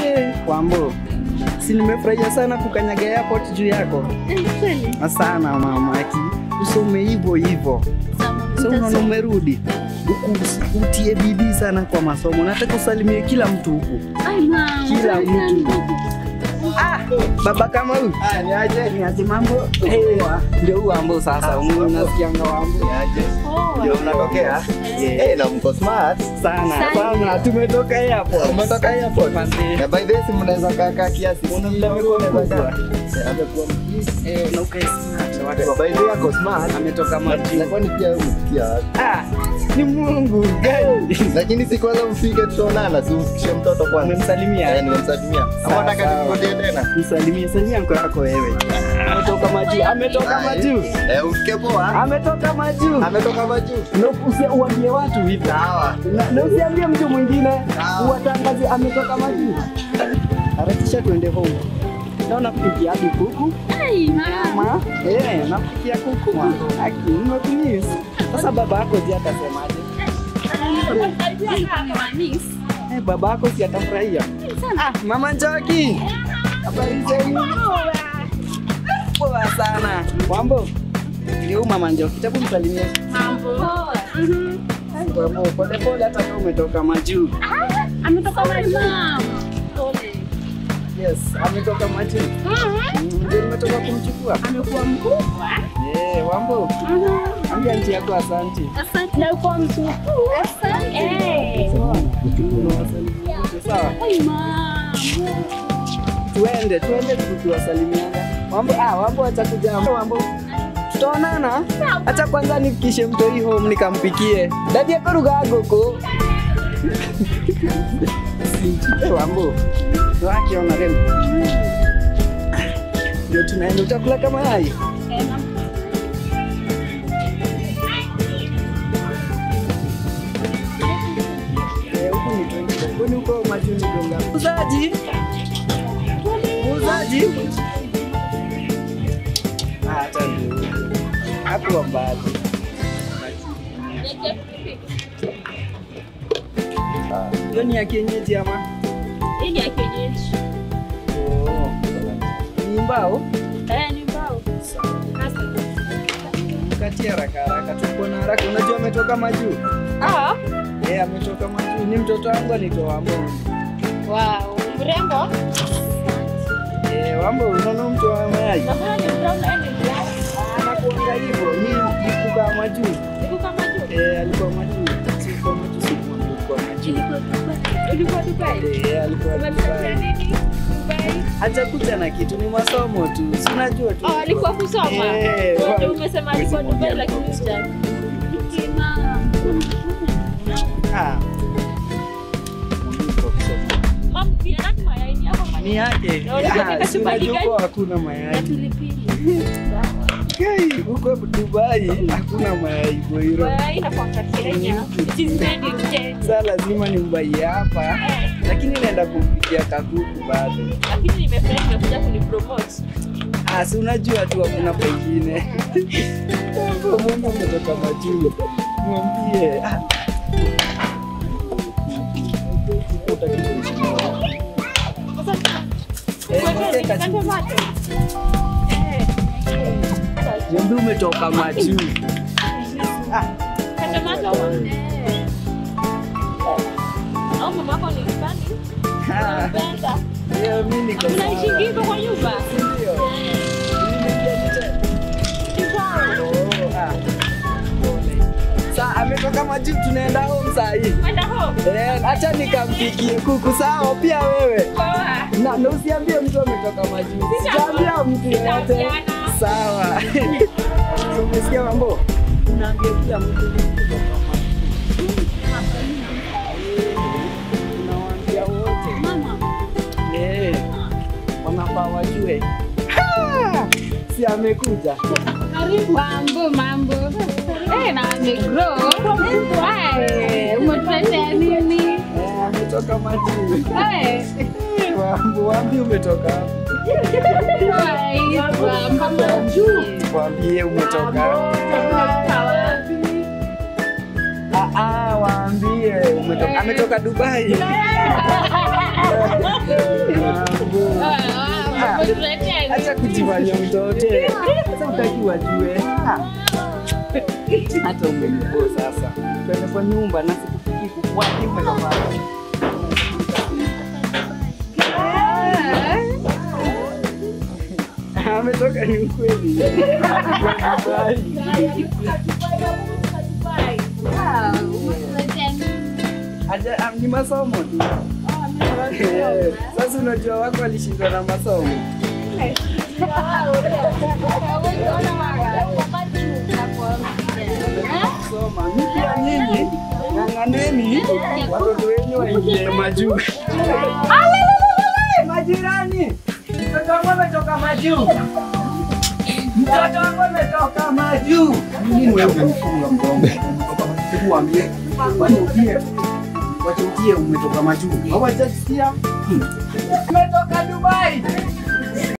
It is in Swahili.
Eh, Wambo, si nimefurahia sana kukanyaga airport juu yako sana mama, aki usome hivyo hivyo. So unaona umerudi huku, usi- utie bidii sana kwa masomo. Nataka usalimie kila mtu huku, kila mtu. Ah, baba kama huyu Ah, ni aje? ni aje mambo? Eh, ndio huu Wambo sasa, unasikianga Wambo Ni aje? Ndio unatokea? Eh, na mko smart. sana sana, tumetoka airport. Umetoka airport? Manze. Na by the way, si mnaweza kaa kaa kiasi. Unaona amekuwa Mnaweza mkubwa. kaa. Eh, amekuwa mkubwa. Eh, na ukae smart. Watu By the way, ako smart. ametoka maji. Na kwani pia wewe umesikia wapi? Ah, ni Mungu gani? Lakini si kwanza mfike tutaonana, si umfikishe mtoto kwanza. Umemsalimia? Eh, nimemsalimia. Ama Sawa, nataka sawa. nikurudie tena? Msalimie, salimia mko yako wewe. Ametoka majuu, ametoka majuu, Eh, ufike poa. ametoka majuu. Ametoka majuu. Na usi- uambie watu hivi. Sawa. Na- Na usiambie mtu mwingine, Sawa. uwatangaze ametoka majuu. Harakisha tuende home. Naona kupikia hadi kuku. Mama, eh, nakupikia kuku. Aki, nimekumiss. Sasa baba yako je atasemaje? Eh, baba yako si atafurahia. Ah, mama Njoki. Habari zenu? Poa sana. Wambo. Ndio huyu mama Njoki. Tabu msalimie. Wambo, pole pole hata kama umetoka majuu. Ametoka mama. Yes, ametoka majuu. Mm, Ndio nimetoka kumchukua. Amekuwa mkubwa. Eh, Wambo. Ambia nchi yako asante. Asante. Na uko mtu. Asante. Eh. Unawasalimia wote, Sawa. Ai mama. Tuende, tuende tukiwasalimiana. Wambo, ah, Wambo acha kuja. Wambo. Tutaonana. Acha kwanza nifikishe mtoi home nikampikie. Dadi yako ruga goko. Sinchite Wambo. Wake ona leo. Ndio tunaenda utakula kama yai. Eh, huku ni twenty. Kwani huko majuni gonga. Muuzaji. Muuzaji. Ah, hata ndio. Hapo mbali. Hiyo ni ya kienyeji ama? Hii ni ya kienyeji. Oh. Ni mbao? Eh, ni mbao. Sasa. Kati haraka haraka tuko na haraka. Unajua ametoka majuu? Ah, Eh, ametoka majuu. Ni mtoto wangu anaitwa Wambo. wow. Mrembo. Eh, Wambo unaona mtu wa mayai? Naona ni brown na ni black. Anakuanga hivyo. Ni ni kukaa majuu. Iko kama juu. Eh, alikuwa majuu. Sikuwa majuu, sikuwa alikuwa majuu. Ilikuwa Dubai. Ilikuwa Dubai. Eh, alikuwa Umemsaidia Dubai. nini? Dubai. Hajakuja na kitu, ni masomo tu. Si unajua tu. Oh, alikuwa kusoma. Eh, Wote wa- umesema alikuwa Dubai lakini huja. Kina. Ah. Mam, pia nani mayai ni hapa mayai? Ni yake. Na ulikuwa Ah, unataka si chupali unajua gani? huko hakuna Ya mayai. pilipili. Kai, huko Dubai hakuna mayai boiro. Mayai inakuanga Kenya. It is made in Kenya. Sasa lazima nimbaie hapa, Eh, lakini naenda kumpikia kakuku bado. lakini nimefurahi nimekuja kunipromote. Ah, si unajua tu hakuna pengine. Mungu umetoka majuu. Mwambie. Ah. Utaki kuishi na wao. Eh, mwambie kachu- Mwambie umetoka majuu. Ah, au mamako ni mbani ah, unampenda leo mimi niko sawa. unaishingi hivyo kwa nyumba Ndio. Nimeingia nje. Kikwao. Oh, ah. Sa ametoka majuu tunaenda home saa hii. Kwenda home Eh, acha nikampikie kuku sawa pia wewe. poa Na, na usiambie mtu ametoka majuu. Sijaambia mtu yeyote. Sitaambiana. Sawa. Umesikia mambo? Unaambia kila mtu ametoka majuu. Unawaambia wote. mama Eh, wanafaa wajue. Ha! Si amekuja. Mambo mambo. Eh, na amegrow. Eh, umetuletea nini? Eh, ametoka majuu. Eh, Wambu, wambi umetoka wapi? wai, mambo juu. Waambie umetoka. Ah, ah, waambie umetoka. Ametoka Dubai. Umetuletea Acha kujifanya mtoto. Sasa utaki wajue. Ah. Hata umenipo sasa. Twende kwa nyumba na sikupiki kukwaki umetoka. wapi? Ametoka ni ukweli. umetuletea nini? Aja, ah, ni masomo tu. Eh, Sasa unajua wako walishindwa na masomo. Soma. Mimi pia nyinyi ng'ang'aneni watoto wenyu waingie majuu. Alelelele, Majirani, mtoto wangu ametoka majuu. Mtoto wangu ametoka majuu. Nini wewe unanifunga mgongo? Hebu waambie, wachukie. Wachukie umetoka majuu. Hawajasikia? Hmm. Umetoka Dubai.